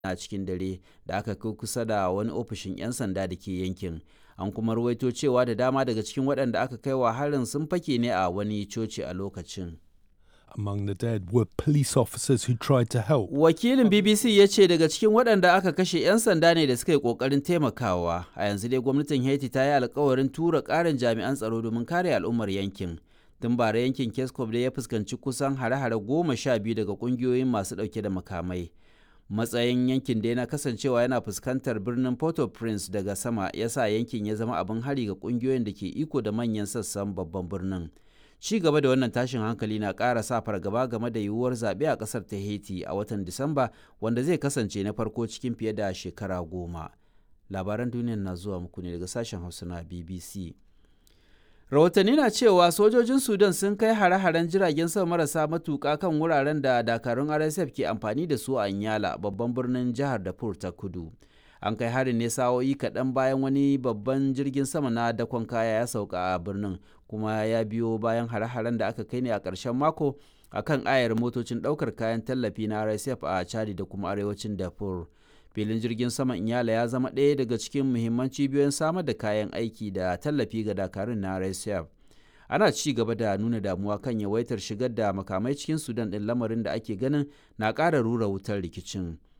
a cikin dare da aka kai kusa da wani ofishin 'yan sanda da ke yankin an kuma ruwaito cewa da dama daga cikin waɗanda aka kai wa harin sun fake ne a wani coci a lokacin Among the dead were police officers who tried to help. wakilin bbc ya ce daga cikin waɗanda aka kashe 'yan sanda ne da suka yi ƙoƙarin taimakawa a yanzu dai gwamnatin haiti ta yi alkawarin tura ƙarin jami'an tsaro domin kare al'ummar yankin tun bara yankin keskov da ya fuskanci kusan hare-hare goma sha biyu daga ƙungiyoyin masu ɗauke da makamai matsayin yankin da yana kasancewa yana fuskantar birnin port-au-prince daga sama ya sa yankin ya zama abin hari ga ƙungiyoyin da ke iko da manyan sassan babban birnin ci gaba da wannan tashin hankali na ƙara sa fargaba game da yiwuwar zaɓe a ƙasar ta haiti a watan disamba wanda zai kasance na farko cikin fiye da shekara goma labaran duniyar na zuwa muku ne daga sashen hausa na bbc rahotanni na cewa sojojin sudan sun kai hare-haren jiragen sama marasa matuƙa kan wuraren da dakarun rsf ke amfani da su a nyala babban birnin jihar darfur ta kudu an kai harin ne sa'o'i kaɗan bayan wani babban jirgin sama na dakon kaya ya sauka a birnin kuma ya biyo bayan hare-haren da aka kai ne a ƙarshen mako a kan ayar motocin ɗaukar kayan tallafi na rsf a chadi da kuma arewacin darfur filin jirgin saman inyala ya zama ɗaya daga cikin muhimman cibiyoyin samar da kayan aiki da tallafi ga dakarun na rsf ana ci gaba da nuna damuwa kan yawaitar shigar da makamai cikin sudan ɗin lamarin da ake ganin na ƙara rura wutar rikicin